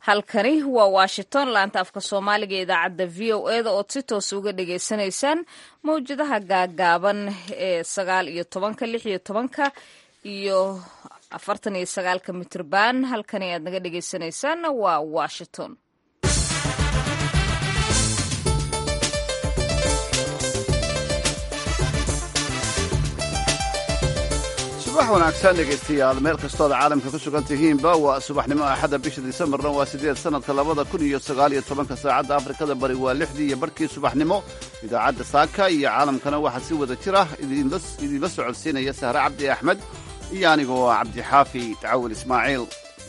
halkani waa washington laanta afka soomaaliga ee idaacadda v o e da ood si toos uga dhagaysanaysaan mawjadaha gaagaaban ee sagaal iyo tobanka lix iyo tobanka iyo afartan iyo sagaalka mitrban halkani aad naga dhagaysanaysaan waa washington subax wanaagsan dhegaystayaal meel kastooda caalamka ku sugan tihiinba waa subaxnimo axadda bisha disembarna waa siddeed sannadka labada kun iyo sagaal iyo tobanka saacadda afrikada bari waa lixdii iyo barhkii subaxnimo idaacadda saaka iyo caalamkana waxaa si wada jir ah idinla socodsiinaya sahre cabdi axmed iyo anigoo cabdixaafi tacawil ismaaciil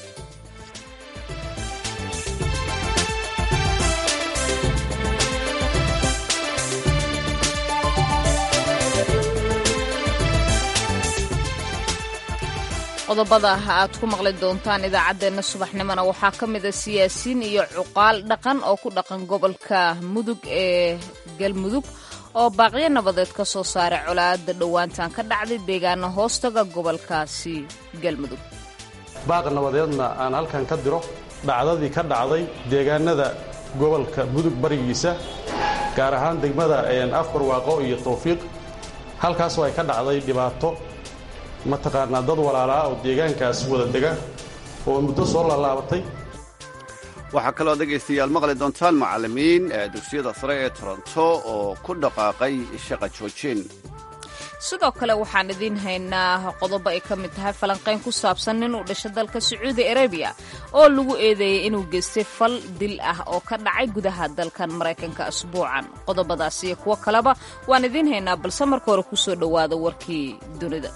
qodobada aad ku maqli doontaan idaacaddeenna subaxnimona waxaa ka mid a siyaasiyiin iyo cuqaal dhaqan oo ku dhaqan gobolka mudug ee galmudug oo baaqyo nabadeed ka soo saaray colaadda dhowaantan ka dhacday deegaana hoostaga gobolkaasi galmudug baaq nabadeedna aan halkan ka diro dhacdadii ka dhacday deegaanada gobolka mudug barigiisa gaar ahaan degmada afbarwaaqo iyo tawfiiq halkaasoo ay ka dhacday dhibaato mataqaanaa dad walaalaa oo deegaankaas wada dega oo muddo soo laalaabatay waxaa kaloo dhegaystayaal maqli doontaan macallimiin dugsiyada sare ee toronto oo ku dhaqaaqay shaqa joojin sidoo kale waxaan idiin haynaa qodobo ay ka mid tahay falanqayn ku saabsan nin uu dhashay dalka sacuudi arabiya oo lagu eedeeyey inuu geystay fal dil ah oo ka dhacay gudaha dalkan maraykanka asbuucan qodobadaas iyo kuwo kaleba waan idiin haynaa balse marka hore kusoo dhowaada warkii dunida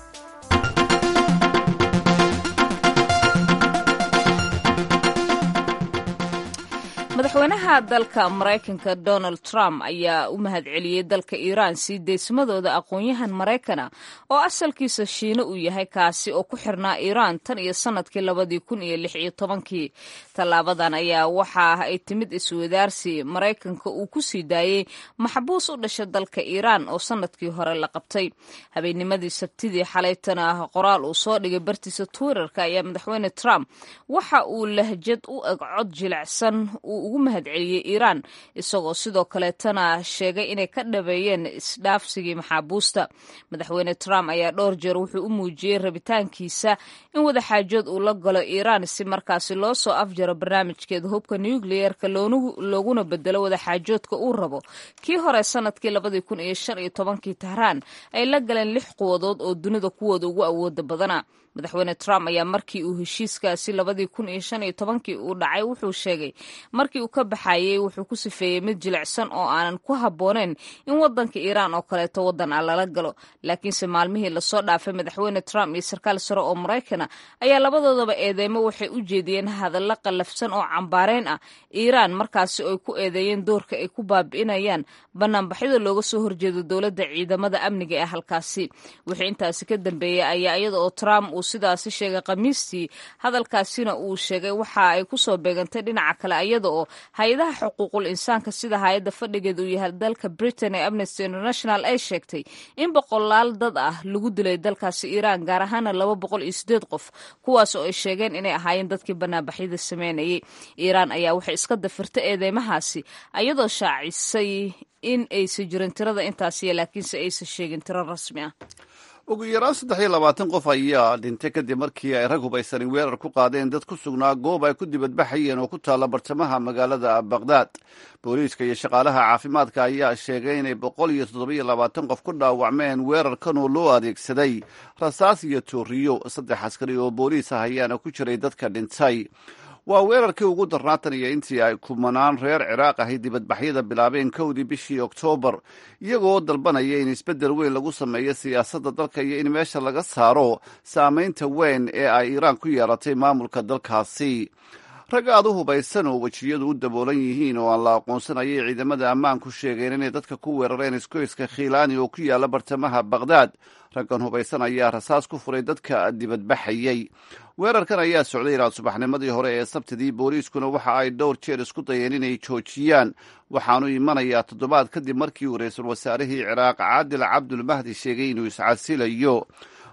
madaxweynaha dalka maraykanka donald trump ayaa u mahadceliyey dalka iiraan sii deysmadooda aqoon-yahan maraykana oo asalkiisa shiino uu yahay kaasi oo ku xirnaa iiraan tan iyo sannadkii labadii kun iyo lix iyo tobankii tallaabadan ayaa waxa ay timid iswadaarsi maraykanka uu ku sii daayey maxbuus u dhasha dalka iiraan oo sannadkii hore la qabtay habeennimadii sabtidii xalaytana qoraal uu soo dhigay bartiisa twitterka ayaa madaxweyne trump waxa uu lahjad u eg cod jilicsan ugu mahadceliyey iiraan isagoo sidoo kaleetana sheegay inay ka dhabeeyeen isdhaafsigii maxaabuusta madaxweyne trump ayaa dhowr jeer wuxuu u muujiyey rabitaankiisa in wadaxaajood uu la galo iiraan si markaasi loo soo afjaro barnaamijkeeda hubka nucleerka looguna bedelo wadaxaajoodka uu rabo kii hore sanadkii labadii kun iyo shan iyo tobankii tahraan ay la galeen lix quwadood oo dunida kuwooda ugu awooda badana madaxweyne trump ayaa markii uu heshiiskaasi labadii kun iyo shan iyo tobankii uu dhacay wuxuu sheegay markii uu ka baxayey wuxuu ku sifeeyey mid jilicsan oo aanan ku habbooneyn in waddanka iiraan oo kaleeto waddan ah lala galo laakiinse maalmihii lasoo dhaafay madaxweyne trump iyo sarkaal sare oo maraykana ayaa labadoodaba eedeymo waxay u jeediyeen hadallo qallafsan oo cambaareyn ah iiraan markaasi ay ku eedeeyeen doorka ay ku baabi'inayaan banaanbaxyada looga soo horjeedo dowladda ciidamada amniga ee halkaasi wixii intaasi ka dambeeyey ayaa iyada oo trump uu sidaasi sheegay khamiistii hadalkaasina uu sheegay waxa ay kusoo beegantay dhinaca kale iyada oo hay-adaha xuquuqul insaanka sida hay-adda fadhigeeda uu yahay dalka britain ee amnesty international ay sheegtay in boqolaal dad ah lagu dilay dalkaasi iiraan gaar ahaana laba boqol iyo sideed qof kuwaas oo ay sheegeen inay ahaayeen dadkii banaanbaxyada sameynayay iiraan ayaa waxay iska dafirtay eedeymahaasi iyadoo shaacisay in aysan jirin tirada intaasiya laakiinse aysan sheegin tiro rasmi ah ugu yaraan saddex iyo labaatan qof ayaa dhintay kadib markii ay rag hubaysanin weerar ku qaadeen dad ku sugnaa goob ay ku dibadbaxayeen oo ku taalla bartamaha magaalada baqhdaad booliiska iyo shaqaalaha caafimaadka ayaa sheegay inay boqol iyo toddobiyo labaatan qof ku dhaawacmeen weerarkan oo loo adeegsaday rasaas iyo tooriyo saddex askari oo booliis ah ayaana ku jiray dadka dhintay waa weerarkii ugu darnaatan iyo intii ay kumanaan reer ciraaq ahay dibadbaxyada bilaabeen kowdii bishii oktoobar iyagoo dalbanaya in isbeddel weyn lagu sameeyo siyaasadda dalka iyo in meesha laga saaro saamaynta weyn ee ay iiraan ku yeelatay maamulka dalkaasi rag aad u hubaysan oo wejiyadu u daboolan yihiin oo aan la aqoonsanayay ciidamada ammaanku sheegeen inay dadka ku weerareen iskoyska khiilaani oo ku yaalla bartamaha baqhdaad raggan hubaysan ayaa rasaas ku furay dadka dibadbaxayey weerarkan ayaa socday ilaa subaxnimadii hore ee sabtidii booliiskuna waxa ay dhowr jeer isku dayeen inay joojiyaan waxaanu imanayaa toddobaad kadib markii uu ra-iisul wasaarihii ciraaq caadil cabdulmahdi sheegay inuu iscasilayo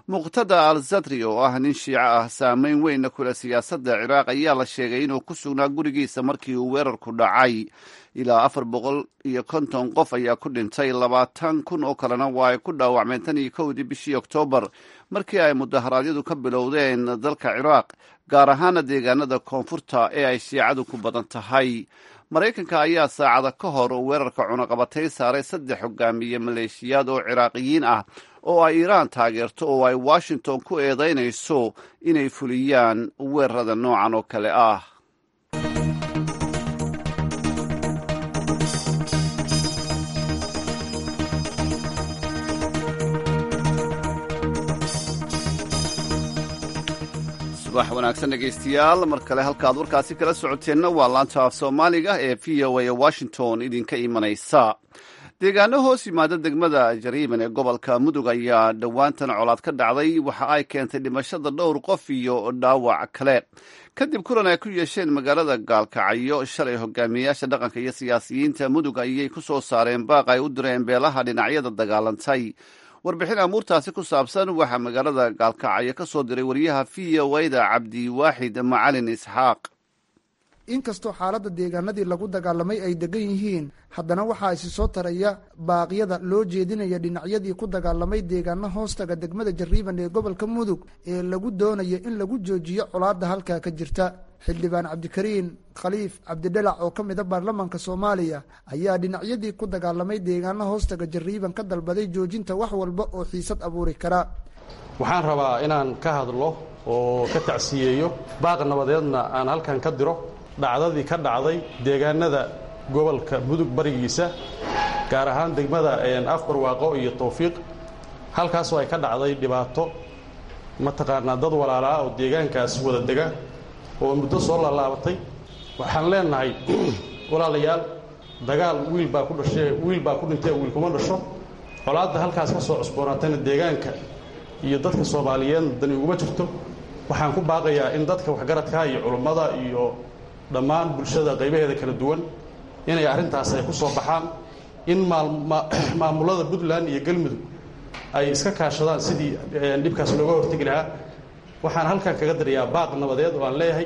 muqtada al zadri oo ah nin shiico ah saameyn weynna kule siyaasadda ciraaq ayaa la sheegay inuu ku sugnaa gurigiisa markii uu weerarku dhacay ilaa afar boqol iyo konton qof ayaa ku dhintay labaatan kun oo kalena waa ay ku dhaawacmeen tan iyo kowdii bishii oktoobar markii ay mudaharaadyadu ka bilowdeen dalka ciraaq gaar ahaana deegaanada koonfurta ee ay shiicadu ku badan tahay maraykanka ayaa saacada ka hor weerarka cunaqabatay saaray saddex hogaamiye maleeshiyaad oo ciraaqiyiin ah oo ay iiraan taageerto oo ay washington ku eedaynayso inay fuliyaan weerarada noocan oo kale ah subax wanaagsan dhegaystayaal mar kale halkaad warkaasi kala socoteenna waa laanta af soomaaliga ee v o a washington idinka imanaysa deegaano hoos yimaada degmada jariiban ee gobolka mudug ayaa dhowaantan colaad ka dhacday waxa ay keentay dhimashada dhowr qof iyo dhaawac kale kadib kulan ay ku yeesheen magaalada gaalkacyo shalay hogaamiyeyaasha dhaqanka iyo siyaasiyiinta mudug ayay ku soo saareen baaq ay u direen beelaha dhinacyada dagaalantay warbixin amuurtaasi ku saabsan waxaa magaalada gaalkacyo ka soo diray wariyaha v o a-da cabdiwaaxid macalin isxaaq inkastoo xaaladda deegaanadii lagu dagaalamay ay degan yihiin haddana waxaa isi soo taraya baaqyada loo jeedinaya dhinacyadii ku dagaalamay deegaano hoostaga degmada jariiban ee gobolka mudug ee lagu doonayo in lagu joojiyo colaadda halkaa ka jirta xildhibaan cabdikariin khaliif cabdidhalac oo ka mida baarlamaanka soomaaliya ayaa dhinacyadii ku dagaalamay deegaano hoostaga jariiban ka dalbaday joojinta wax walba oo xiisad abuuri kara waxaan rabaa inaan ka hadlo oo ka tacsiyeeyo baaq nabadeedna aan halkan ka diro dhacdadii ka dhacday deegaanada gobolka mudug barigiisa gaar ahaan degmada afbarwaaqo iyo towfiiq halkaasoo ay ka dhacday dhibaato mataqaanaa dad walaalaa oo deegaankaas wada dega oo muddo soo laalaabatay waxaan leenahay walaalayaal dagaal wiil baa ku dhashee wiil baa ku dhintee wiil kuma dhasho colaadda halkaas ka soo cusboonaatayna deegaanka iyo dadka soomaaliyeedna dani uguma jirto waxaan ku baaqayaa in dadka waxgaradka iyo culummada iyo dhammaan bulshada qaybaheeda kala duwan inay arrintaas ay ku soo baxaan in maamulada puntland iyo galmudug ay iska kaashadaan sidii dhibkaas looga hortegi lahaa waxaan halkan kaga dirayaa baaq nabadeed oo aan leeyahay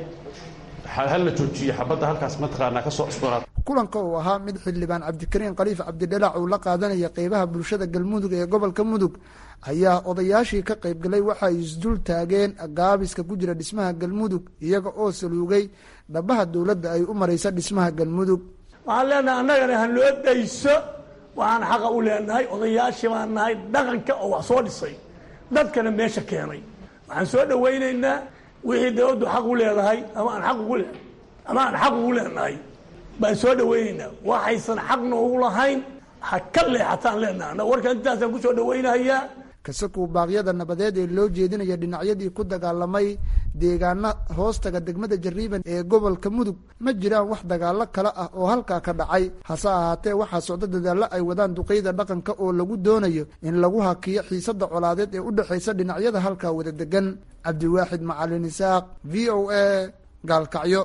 hal la joojiyo xabadda halkaas mataqaanaa ka soo cusboonaata kulanka uu ahaa mid xildhibaan cabdikariin khaliif cabdidhalac uu la qaadanaya qeybaha bulshada galmudug ee gobolka mudug ayaa odayaashii ka qaybgalay waxay isdul taageen gaabiska ku jira dhismaha galmudug iyaga oo saluugay dhabaha dowladda ay u maraysa dhismaha galmudug waxaan leenahay annagana ha noo dayso waxaan xaqa u leenahay odayaashii baan nahay dhaqanka oo wax soo dhisay dadkana meesha keenay waxaan soo dhawaynaynaa wixii dawladdu xaq u leedahay ama aan aq ugu le ama aan xaq ugu leenahay baan soo dhawaynaynaa waxaysan xaq noogu lahayn ha ka leexataan leenaha annaga warkan intaasaan kusoo dhawaynahayaa kasakuw baaqyada nabadeed ee loo jeedinaya dhinacyadii ku dagaalamay deegaana hoostaga degmada jariiban ee gobolka mudug ma jiraan wax dagaalo kale ah oo halkaa ka dhacay hase ahaatee waxaa socdo dadaallo ay wadaan duqeyda dhaqanka oo lagu doonayo in lagu hakiyo xiisadda colaadeed ee u dhexaysa dhinacyada halkaa wada degan cabdiwaaxid macalin isaaq v o a gaalkacyo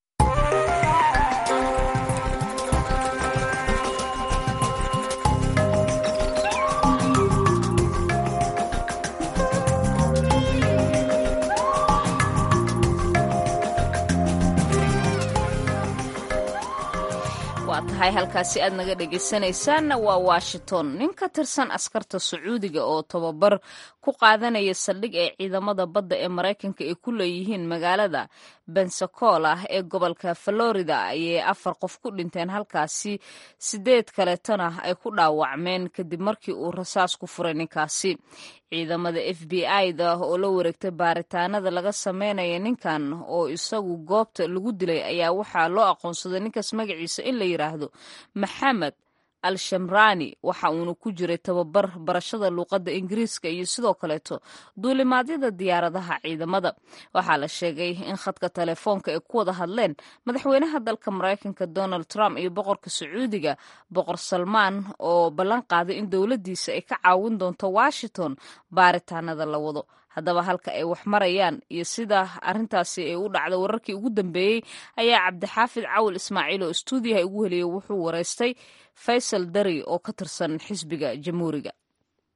waa tahay halkaasi aad naga dhegaysanaysaanna waa washington nin ka tirsan askarta sacuudiga oo tababar ku qaadanaya saldhig ee ciidamada badda ee maraykanka ay ku leeyihiin magaalada bensacola ee gobolka florida ayay afar qof ku dhinteen halkaasi sideed kaleetona ay ku dhaawacmeen kadib markii uu rasaas ku furay ninkaasi ciidamada f b i-da oo la wareegtay baaritaanada laga sameynaya ninkan oo isagu goobta lagu dilay ayaa waxaa loo aqoonsaday ninkaas magaciisa in la yidhaahdo maxamed al shamrani waxa uuna ku jiray tababar barashada luuqadda ingiriiska iyo sidoo kaleeto duulimaadyada diyaaradaha ciidamada waxaa la sheegay in khadka telefoonka ay ku wada hadleen madaxweynaha dalka maraykanka donald trump iyo boqorka sacuudiga boqor salmaan oo ballan qaaday in dowladdiisa ay ka caawin doonto washington baaritaanada la wado haddaba halka ay wax marayaan iyo sida arrintaasi ay u dhacda wararkii ugu dambeeyey ayaa cabdixaafid cawil ismaaciil oo stuudiyaha ugu heliyey wuxuu wareystay faysal dari oo ka tirsan xisbiga jamhuuriga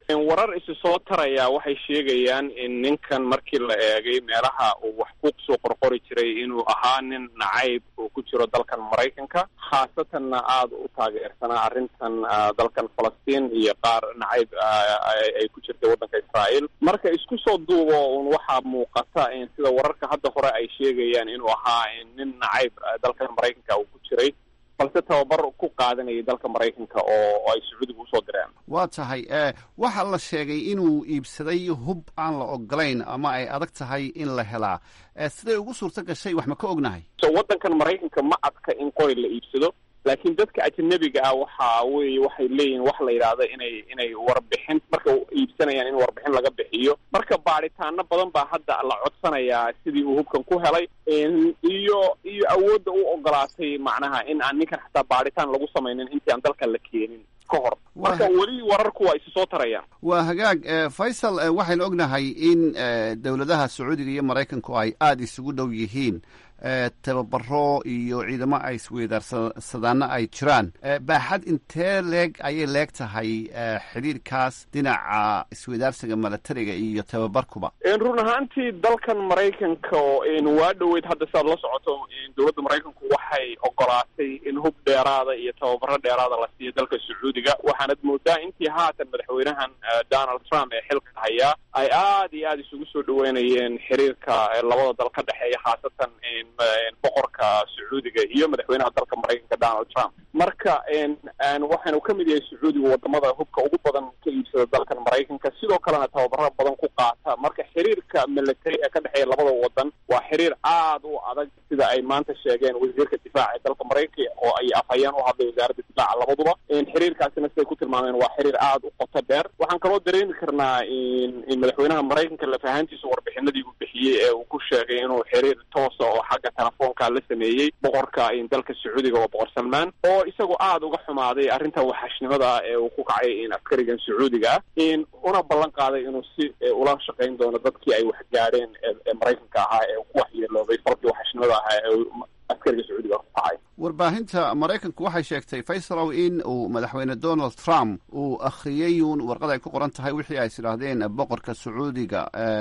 warar isi soo taraya waxay sheegayaan in ninkan markii la eegay meelaha uu wax ku soo qorqori jiray inuu ahaa nin nacayb uu ku jiro dalkan maraykanka khaasatanna aada u taageersanaa arrintan dalkan falastiin iyo qaar nacayb ay ku jirtay waddanka israa'iil marka isku soo duubo un waxaa muuqata in sida wararka hadda hore ay sheegayaan inuu ahaa nin nacayb dalkan maraykanka uu ku jiray balse tababar ku qaadanayay dalka maraykanka oo ay sacuudiga usoo direen waa tahay waxaa la sheegay inuu iibsaday hub aan la ogolayn ama ay adag tahay in la helaa siday ugu suurto gashay wax ma ka ognahay so waddankan maraykanka ma adka in qori la iibsado laakiin dadka ajanabiga ah waxa weye waxay leeyihin wax la yidhaahdo inay inay warbixin marka iibsanayaan in warbixin laga bixiyo marka baadhitaano badan baa hadda la codsanayaa sidii uu hubkan ku helay iyo iyo awoodda u ogolaatay macnaha in aan ninkan xataa baadhitaan lagu samaynin intii aan dalkan la keenin ka hor marka weli wararku waa isi soo tarayaan waa hagaag faysal waxaynu ognahay in dowladaha sacuudiga iyo maraykanku ay aada isugu dhow yihiin tababaro iyo ciidamo ay isweydaarsadana ay jiraan baaxad intee leeg ayay leeg tahay xidhiirkaas dhinaca isweydaarsiga milatariga iyo tababarkuba run ahaantii dalkan maraykanka waa dhoweyd hadda siaad la socoto dowladda maraykanku waxay ogolaatay in hub dheeraada iyo tababaro dheeraada la siiyo dalka sacuudiga waxaanad moodaa intii haatan madaxweynahan donald trump ee xilka hayaa ay aada iyo aada isugu soo dhaweynayeen xiriirka labada dal ka dhexeeya khaasatan boqorka sacuudiga iyo madaxweynaha dalka maraykanka donald trump marka waxaanu ka mid yahay sacuudiga wadamada hubka ugu badan ka iibsada dalkan maraykanka sidoo kalena tababaro badan ku qaata marka xiriirka military ee ka dhexeeya labada wadan waa xiriir aada u adag sida ay maanta sheegeen wasiirka difaaca ee dalka maraykanka oo ay afhayeen u hadlay wasaaradda difaaca labaduba xiriirkaasina siday ku tilmaameen waa xiriir aada u qoto dheer waxaan kaloo dareemi karnaa in madaxweynaha maraykanka lafahantiisa warbixinadii uu bixiyey ee uu ku sheegay inuu xiriir toosa oo xagga telefoonka la sameeyey boqorka dalka sacuudiga oo boqor salmaan oo isagoo aada uga xumaaday arrinta waxashnimada ee uu ku kacay in askarigan sacuudiga ah in una ballan qaaday inuu si ula shaqayn doono dadkii ay wax gaadheen ee maraykanka ahaa ee ku waxyeeloobay falkii waxashnimada ahaa ee askariga sacuudiga ku kacay warbaahinta maraykanku waxay sheegtay faysalow in uu madaxweyne donald trump uu akhriyey uun warqad ay ku qoran tahay wixii ay sidhaahdeen boqorka sacuudiga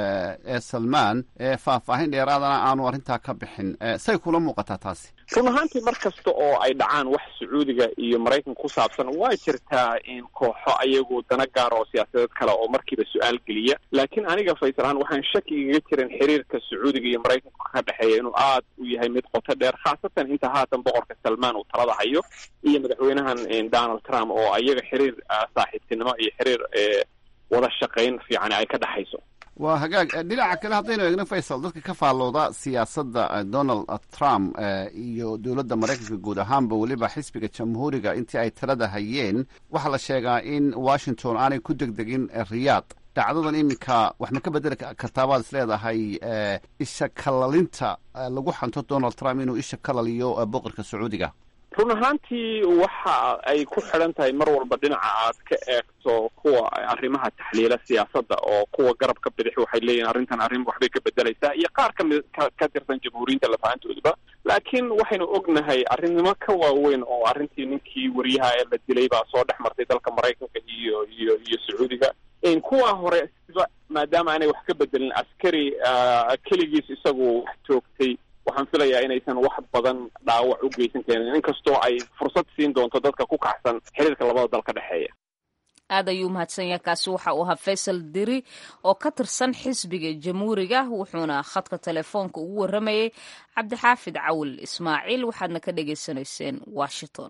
ee salmaan ee faahfaahin dheeraadana aanu arrintaa ka bixin say kula muuqataa taasi run ahaantii mar kasta oo ay dhacaan wax sacuudiga iyo maraykanka ku saabsan waa jirtaa in kooxo ayagu dana gaara oo siyaasadeed kale oo markiiba su-aal geliya laakiin aniga faysal ahaan waxaan shaki igaga jirin xiriirka sacuudiga iyo maraykanka ka dhexeeya inuu aada u yahay mid qoto dheer khaasatan inta haatan boqorka salmaan uu talada hayo iyo madaxweynahan donald trump oo ayaga xiriir saaxiibtinimo iyo xiriir wada shaqayn fiican ay ka dhexayso waa hagaag dhinaca kale haddaynu eegno faysal dadka ka faallooda siyaasadda donald trump iyo dowladda maraykanka guud ahaanba weliba xisbiga jamhuuriga intii ay talada hayeen waxaa la sheegaa in washington aanay ku degdegin riyaad dhacdadan iminka wax ma ka bedeli kartaabaad is leedahay isha kalalinta lagu xanto donald trump inuu isha kalaliyo boqorka sacuudiga run ahaantii waxa ay ku xidhan tahay mar walba dhinaca aad ka eegto kuwa arrimaha taxliila siyaasadda oo kuwa garabka bidix waxay leeyihin arrintan arrin waxbay ka bedelaysaa iyo qaar kamid ka tirsan jamhuuriyinta lafahantoodaba laakiin waxaynu ognahay arrinimo ka waaweyn oo arrintii ninkii wariyaha ee la dilay baa soo dhex martay dalka maraykanka iyo iyo iyo sacuudiga kuwa hore siba maadaama aanay wax ka bedelin askari keligiis isagu wax toogtay waxaan filayaa inaysan wax badan dhaawac u geysan karin inkastoo ay fursad siin doonto dadka ku kacsan xiriirka labada dal ka dhexeeya aad ayuu mahadsan yahay kaasi waxa uu ahaa faysal diri oo ka tirsan xisbiga jamhuuriga wuxuuna khadka telefoonka ugu warramayay cabdixaafid cawil ismaaciil waxaadna ka dhagaysanayseen washington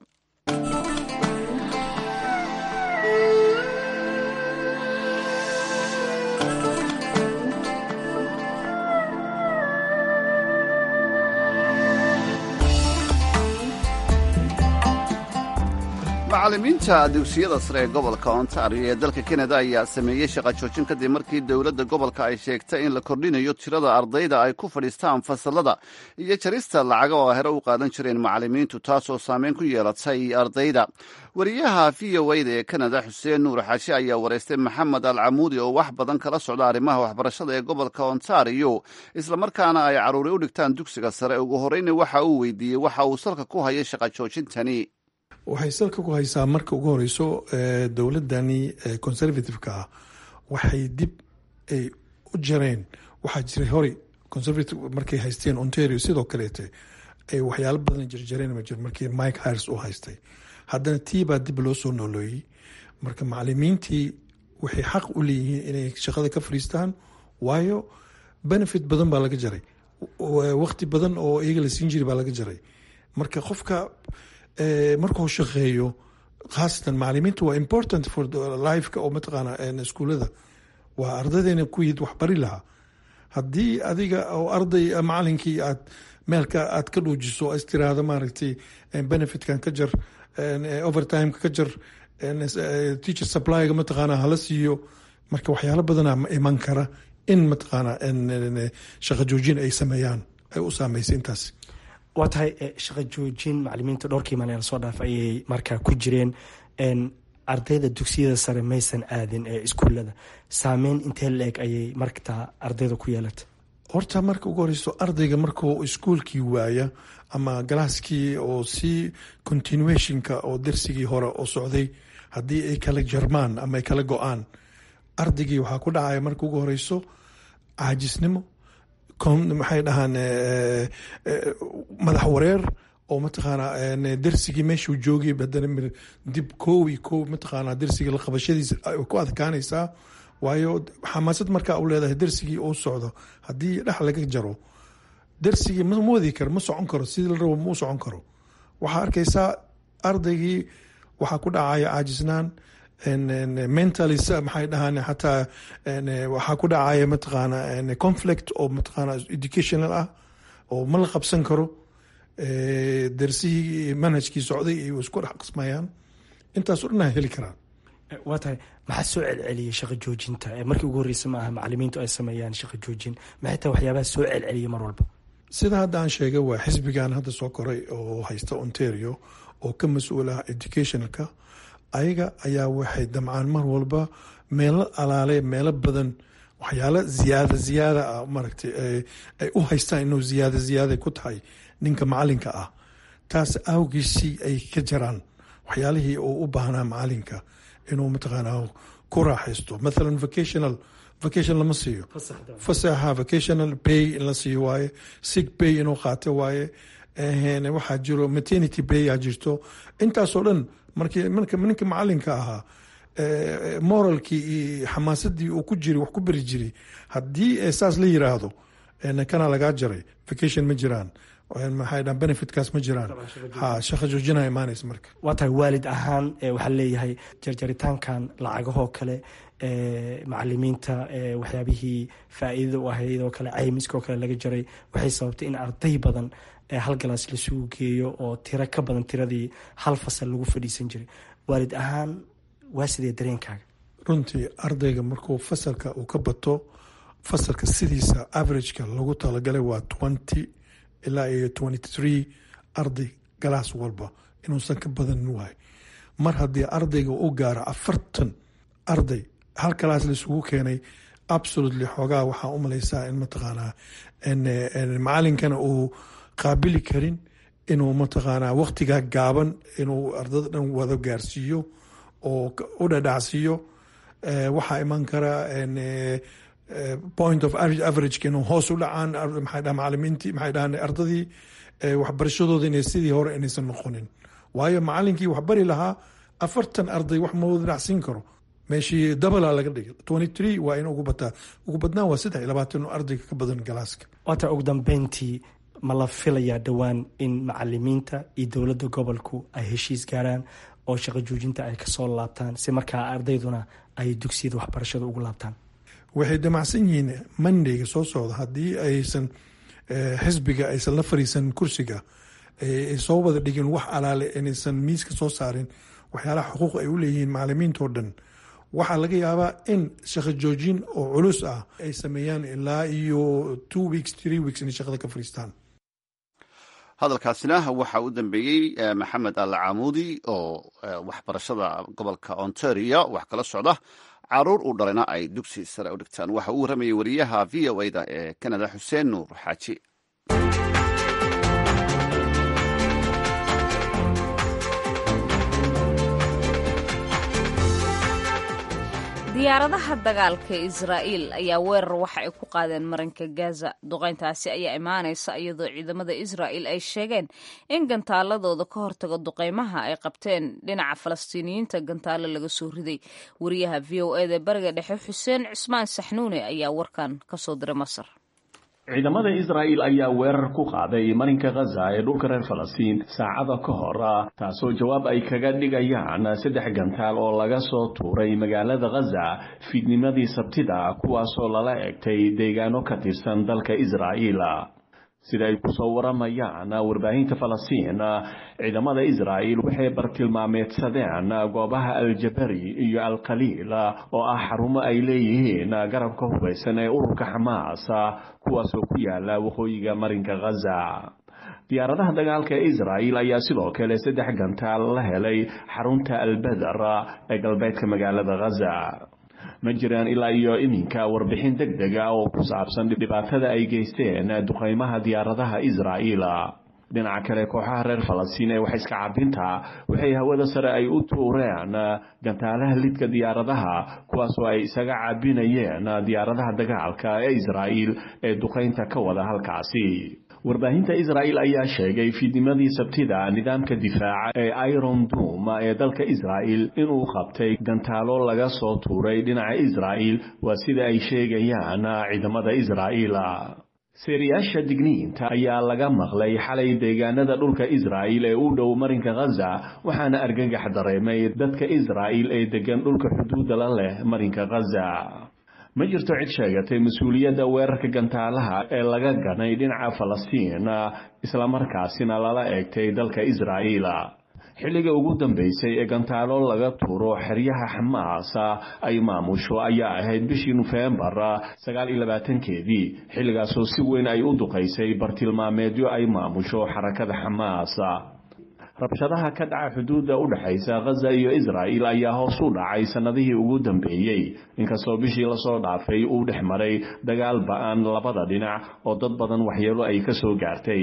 macallimiinta dugsiyada sare ee gobolka ontario ee dalka kanada ayaa sameeyey shaqa joojin kadib markii dowladda gobolka ay sheegtay in la kordhinayo tirada ardayda ay ku fadhiistaan fasalada iyo jarista lacaga oo hore u qaadan jireen macallimiintu taasoo saameyn ku yeelatay ardayda wariyaha v o a da ee kanada xuseen nuur xaashi ayaa wareystay maxamed al camuudi oo wax badan kala socda arrimaha waxbarashada ee gobolka ontario islamarkaana ay carruuri u dhigtaan dugsiga sare ugu horreyna waxa uu weydiiyey waxa uu salka ku hayay shaqa joojintani waxay salka ku haysaa marka ugu horeyso dowladani conservative-ka ah waxay dib ay u jareen waxaa jiray horey conservative markay haysteen ontario sidoo kaleete ay waxyaalo badan jarjareen ma jir markii mike hires uu haystay haddana tii baa dib loo soo nolooyey marka macalimiintii waxay xaq u leeyihiin inay shaqada ka fadhiistaan waayo benefit badan baa laga jaray waqti badan oo iyaga la siin jiri baa laga jaray marka qofka markuu shaqeeyo khaasatan macalimiinta waa important for lifeka oo mataqaana iskuulada waa ardaydeena kuyiid waxbari lahaa haddii adiga oo arday macalinkii aad meelka aad ka dhuujiso is tiraahdo maaragtay benefitkan ka jar overtimeka ka jar teacher supplyga mataqaana hala siiyo marka waxyaalo badana iman kara in mataqaana shaqa joojin ay sameeyaan ay u saameysay intaas waa tahay shaqa joojin macalimiinta dhowrkii maalin lasoo dhaaf ayay markaa ku jireen ardayda dugsiyada sare maysan aadin ee iskuulada saameyn intee la-eg ayay martaa ardayda ku yeelatay horta marka ugu horeyso ardayga markuu iskuolkii waaya ama galaaskii oo si continuationka oo darsigii hore oo socday haddii ay kala jarmaan ama ay kala go-aan ardaygii waxaa ku dhacaya marka ugu horeyso caajisnimo maxay dhahaan madax wareer oo mataqaana darsigii meeshuu joogay haddana dib koow iyo koow mataqaana darsiga la qabashadiisa ay ku adkaanaysaa waayo xamaasad markaa u leedahay darsigii uu socdo haddii dhex laga jaro darsigii ma wadi karo ma socon karo sidii la rabo mau socon karo waxaa arkaysaa ardaygii waxaa ku dhacaya caajisnaan mentally maxay dhahaan xataa waxaa ku dhacaya mataqaana conflict oo mataqaana educational ah oo ma la qabsan karo darsihii manhajkii socday ay isku dhex qismayaan intaasoo dhan heli karaan waa tahay maxaa soo celceliyay shaqa joojinta markii ugu horreysa ma aha macalimiintu ay sameeyaan shaqa joojin maxay tahay waxyaabaha soo celceliyay mar walba sida hadda aan sheegay waa xisbigan hadda soo koray oo haysta ontario oo ka mas-uul ah educationalka ayaga ayaa waxay damcaan mar walba meelo alaale meelo badan waxyaalo ziyaada ziyaada ah maaragtay ay u haystaan inuu ziyaada ziyaada ku tahay ninka macalinka ah taas awgiisii ay ka jaraan waxyaalihii uu u baahnaa macalinka inuu mataqaanaa ku raaxaysto mathalan vocational vacation lama siiyo fasaxa vocational pay in la siiyo waaye sig pay inuu qaato waaye waxaa jiro maternity pay aa jirto intaasoo dhan markii marka ninka macalinka ahaa moralkii iyo xamaasadii uu ku jiri wax ku beri jiri haddii saas la yiraahdo kana lagaa jaray vacation ma jiraan maxay dhahan benefitkaas ma jiraan ha shaqa joojina imaanaysa marka waa tahay waalid ahaan waxaa leeyahay jarjaritaankan lacagahoo kale macalimiinta waxyaabihii faa-iidada u ahayd oo kale caymiska oo kale laga jaray waxay sababtay in arday badan hal galaas lasugu geeyo oo tiro ka badan tiradii hal fasal lagu fadhiisan jiray waalid ahaan waa sidee dareenkaaga runtii ardayga markuu fasalka uu ka bato fasalka sidiisa averageka lagu talagalay waa twenty ilaa iyo twenty three arday galaas walba inuusan ka badanin wahay mar haddii ardayga u gaaro afartan arday hal galaas laisugu keenay absolutely xoogaa waxaa u malaysaa in mataqaanaa macalinkana uu qaabili karin inuu mataqaanaa waqtigaa gaaban inuu ardada dhan wada gaarsiiyo oo u dhadhacsiiyo waxaa iman kara point of averageka inuu hoos u dhacaan maxay dhaha macalimiintii maxay dhahan ardadii waxbarashadooda inay sidii hore inaysan noqonin waayo macalinkii wax bari lahaa afartan arday wax ma wada dhacsiin karo meeshii dabala laga dhigay twenty three waa in ugu bataa ugu badnaan waa saddex iyo labaatan ardayga ka badan galaaska waata ugu dambeyntii ma la filayaa dhowaan in macalimiinta iyo dowladda gobolku ay heshiis gaaraan oo shaqo joojinta ay kasoo laabtaan si markaa ardayduna ay dugsiyada waxbarashada ugu laabtaan waxay damacsan yihiin mondayga soo socda haddii aysan xisbiga aysan la fariisan kursiga ay soo wada dhigin wax alaale inaysan miiska soo saarin waxyaalaha xuquuq ay u leeyihiin macalimiintao dhan waxaa laga yaabaa in shaqo joojin oo culus ah ay sameeyaan ilaa iyo two weeks three weeks inay shaqada ka fariistaan hadalkaasina waxa u dambeeyey maxamed alle camuudi oo waxbarashada gobolka ontario wax kala socda caruur uu dhalayna ay dugsi sare u dhigtaan waxa uu waramayay wariyaha v o a da ee canada xuseen nuur xaaji diyaaradaha dagaalka israa'iil ayaa weerar waxa ay ku qaadeen marinka gaza duqayntaasi ayaa imaanaysa iyadoo ciidamada israa'iil ay sheegeen in gantaaladooda ka hortaga duqaymaha ay qabteen dhinaca falastiiniyiinta gantaalo laga soo riday wariyaha v o eda bariga dhexe xuseen cismaan saxnuune ayaa warkan kasoo diray masar ciidamada israa'iil ayaa weerar ku qaaday marinka khaza ee dhulka reer falastiin saacada ka hor taasoo jawaab ay kaga dhigayaan saddex gantaal oo laga soo tuuray magaalada khaza fiidnimadii sabtida kuwaasoo lala egtay deegaano ka tirsan dalka israa'iil sida ay kusoo waramayaan warbaahinta falastiin ciidamada israa'iil waxay bartilmaameedsadeen goobaha aljabari iyo alkhaliil oo ah xarumo ay leeyihiin garabka hubaysan ee ururka xamaas kuwaasoo ku yaala waqooyiga marinka khaza diyaaradaha dagaalka ee israa'iil ayaa sidoo kale saddex gantaal la helay xarunta albeder ee galbeedka magaalada khaza ma jiraan ilaa iyo iminka warbixin deg deg ah oo ku saabsan dhibaatada ay geysteen duqaymaha diyaaradaha israa'iil dhinaca kale kooxaha reer falastiin ee wax iska cabinta waxay hawada sare ay u tuureen gantaalaha lidka diyaaradaha kuwaasoo ay isaga caabinayeen diyaaradaha dagaalka ee israa'iil ee duqaynta ka wada halkaasi warbaahinta israa'iil ayaa sheegay fiidnimadii sabtida nidaamka difaaca ee iron dom ee dalka israa'iil inuu qabtay gantaalo laga soo tuuray dhinaca israa'iil waa sida ay sheegayaan ciidamada israa'iil seeriyaasha digniinta ayaa laga maqlay xalay deegaanada dhulka israa'iil ee u dhow marinka khaza waxaana argagax dareemay dadka israa'iil ee degan dhulka xuduudda la leh marinka khaza ma jirto cid sheegatay mas-uuliyadda weerarka gantaalaha ee laga ganay dhinaca falastiin islamarkaasina lala eegtay dalka israa'iil xilliga ugu dambeysay ee gantaalo laga tuuro xeryaha xamaas ay maamusho ayaa ahayd bishii nofembar sagaal iyo labaatankeedii xilligaasoo si weyn ay u duqaysay bartilmaameedyo ay maamusho xarakada xamaas rabshadaha ka dhaca xuduudda u dhexaysa khaza iyo israa'iil ayaa hoos u dhacay sannadihii ugu dambeeyey inkastoo bishii lasoo dhaafay uu dhex maray dagaal ba-an labada dhinac oo dad badan waxyeelo ay ka soo gaartay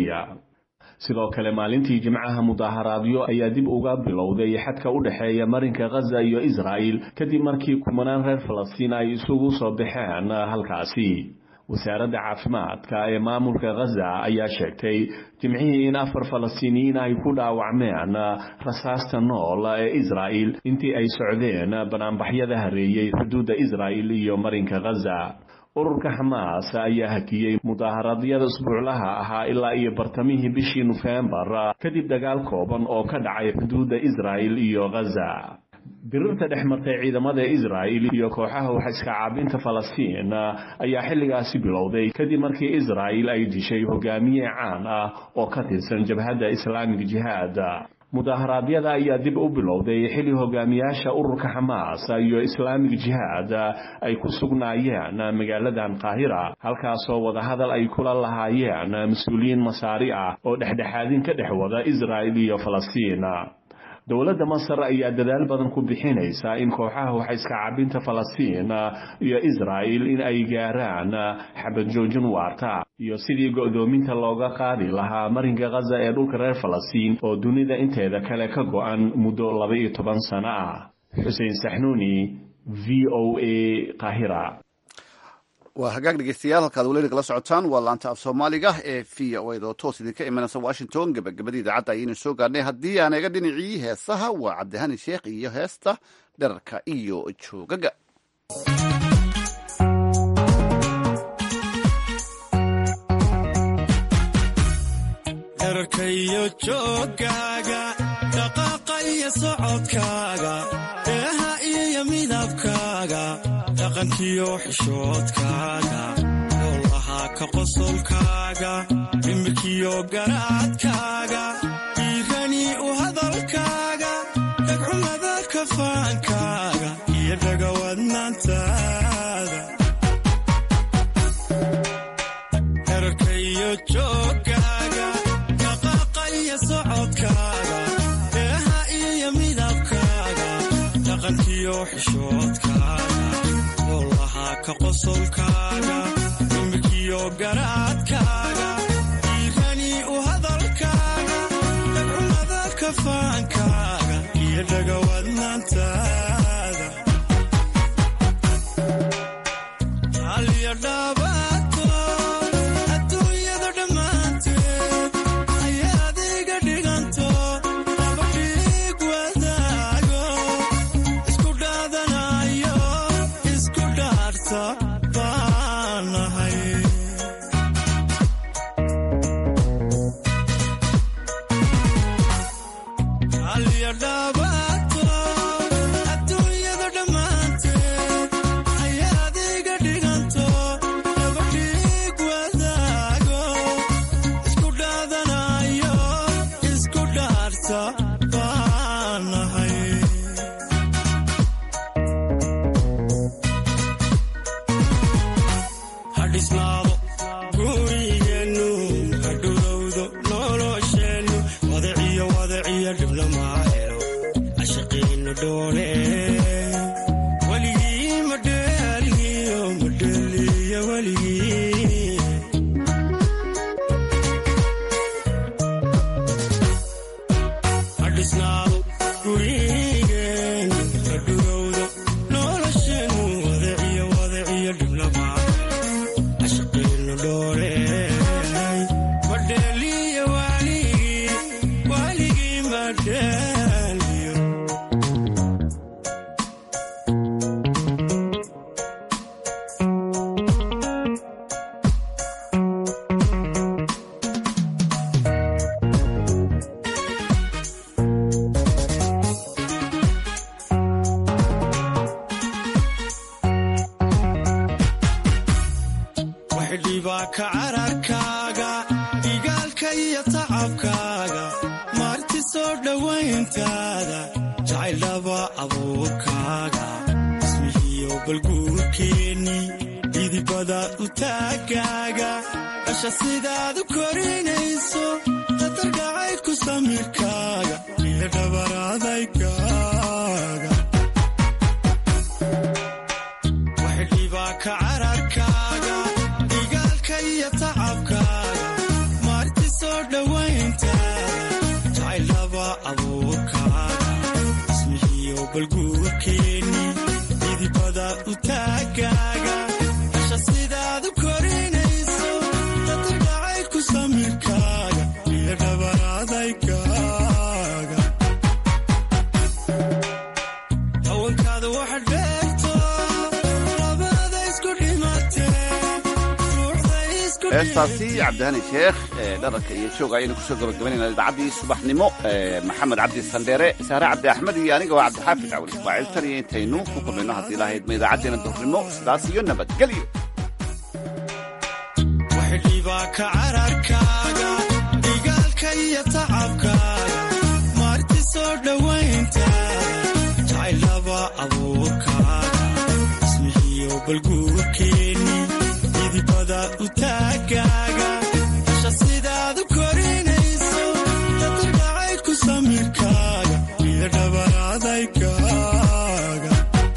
sidoo kale maalintii jimcaha mudaaharaadyo ayaa dib uga bilowday xadka u dhexeeya marinka khaza iyo israa'iil kadib markii kumanaan reer falastiin ay isugu soo baxeen halkaasi wasaaradda caafimaadka ee maamulka khaza ayaa sheegtay jimcihii in afar falastiiniyiin ay ku dhaawacmeen rasaasta nool ee israa'iil intii ay socdeen banaanbaxyada hareeyey xuduudda israa'iil iyo marinka khaza ururka xamaas ayaa hakiyey mudaaharadyada isbuuclaha ahaa ilaa iyo bartamihii bishii nofembar kadib dagaal kooban oo ka dhacay xuduudda israa'iil iyo khaza dirirta dhex martay ciidamada israa'iil iyo kooxaha wax iska caabinta falastiin ayaa xilligaasi bilowday kadib markii israa'iil ay dishay hogaamiye caan ah oo ka tirsan jabhadda islaamig jihaad mudaharaadyada ayaa dib u bilowday xilli hogaamiyaasha ururka xamaas iyo islaamig jihaad ay ku sugnaayeen magaaladan qaahira halkaasoo wadahadal ay kula lahaayeen mas-uuliyiin masaari ah oo dhexdhexaadin ka dhex wada israa'il iyo falastiin dowladda masar ayaa dadaal badan ku bixinaysa in kooxaha wax iska cabinta falastiin iyo israa'il in ay gaaraan xabad joojin waarta iyo sidii go'doominta looga qaadi lahaa marinka khaza ee dhulka reer falastiin oo dunida inteeda kale ka go'an muddo laba iyo toban sano ah xuseen saxnuuni v o a qaahira waa hagaag dhegeystayaal halkaad weli nagala socotaan waa laanta af soomaaliga ee v o ed oo toos idinka imanaysa washington gebagabadii idaacadda ayaynu soo gaarnay haddii aan eega dhinacii heesaha waa cabdihani sheekh iyo heesta dherarka iyo joogaga dherarkayo joogaaga dhaqaaqa iyo socodkaaga eeha iyo midabkaaga dhaqankiyo xishoodkaaga howlahaa ka qosolkaaga dhimirkiyo garaadkaaga dhiirani u hadalkaaga dhagcumada kafaankaaga iyo dhagawadnaantaada dherarkayo joogaaga dhaqaaqa iyo socodkaaga eeha iyo midabkaaga dhaqankiyo xishoodkaaga howlahaa ka qosolkaaga dhimirkiyo garaadkaaga dhiirani u hadalkaaga dhagcumada kafaankaaga iyo dhagawadnaantaada dhaabato adduunyada dhammaanteed ayaad iga dhiganto laba dhiig wadaago isku dhaadanayo isku dhaarta baanahay Alya dhaabato adduunyada dhammaanteed ayaad iga dhiganto laba dhiig wadaago isku dhaadanayo isku dhaarta baanahay hadhisnaado gurigeennu hadhowdowdo nolosheennu wadaciyo wadaciyo dhibna maa helo cashaqiinu dhoone weligii madheeliyo madheeliyo weligii hadhisnaado gurigeennu hadhowdowdo nolosheennu wadaciyo wadaciyo dhibna maa ashaqinu dhoole madheeliyo waligii waligii madheeliyo waxdhibaa ka cararkaaga dhigaalka iyo tacabkaaga maarti soo dhowayntaada jacaylaba abuurkaaga ismihiyo balguurkeenni idibada u taagaaga dhasha sidaad u korinayso qatargacay ku samirkaaga iyo dhabaraadaygaaga waxdhibaa ka cararkaaga dhigaalka iyo tacabkaaga maarti soo dhowayntaada jacaylaba abuurkaaga ismihiyo balguurkeenni idibada u taagaaga dhasha sidaad u korinayso qatargacay ku samirkaaga iyo dhabaraadaygaaga hawankaada waxa dheerto labada isku dhimatee ruuxda isku heestaasi cabdihani sheekh ee dharanka iyo jooga ayaynu kusoo gabagabaynayna idaacaddii subaxnimo ee maxamed cabdi sandheere saare cabdi axmed iyo aniga waa cabdixaafid cawli ismaaciil tan iyo intaynu ku kulmayno haddii lahaydma idaacaddeena duhurnimo sidaas iyo nabadgelyo waxdhibaa ka cararkaaga dhigaalka iyo tacabkaaga maarti soo dhowayntaada jacaylaba abuurkaaga ismihiyo balguurkeenni idibada u taagaaga dhasha sidaad u korinayso qatargacay ku samirkaaga iyo dhabaraadaygaaga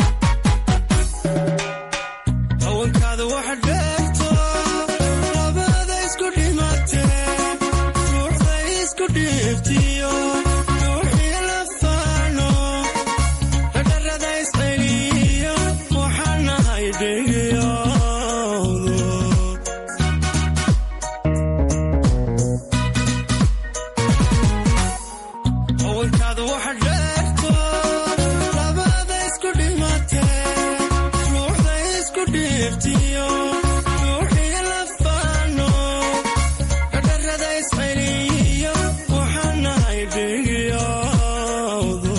hawankaada waxa dheerto labada isku dhimatee ruuxda isku dhiibtiyo ruuxii la faano dhadharada isceliyo waxaan nahay dhegiyoodo hawankaada waxa dheerto labada isku dhimatee ruuxda isku dhiibtiyo ruuxii la faano dhadharada isceliyo waxaan nahay dhegiyoodo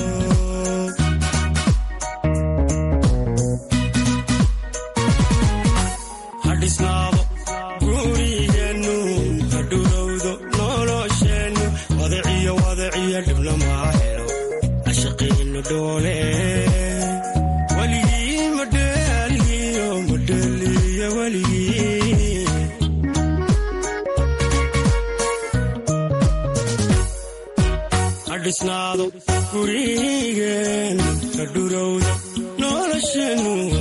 hadhisnaado gurigeennu hadhowdowdo nolosheennu wadaciyo wadaciyo dhibna maa helo ashaqiinu dhoole weligii madheeliyo madheeliyo weligii hadhisnaado gurigeennu hadhowdowdo nolosheennu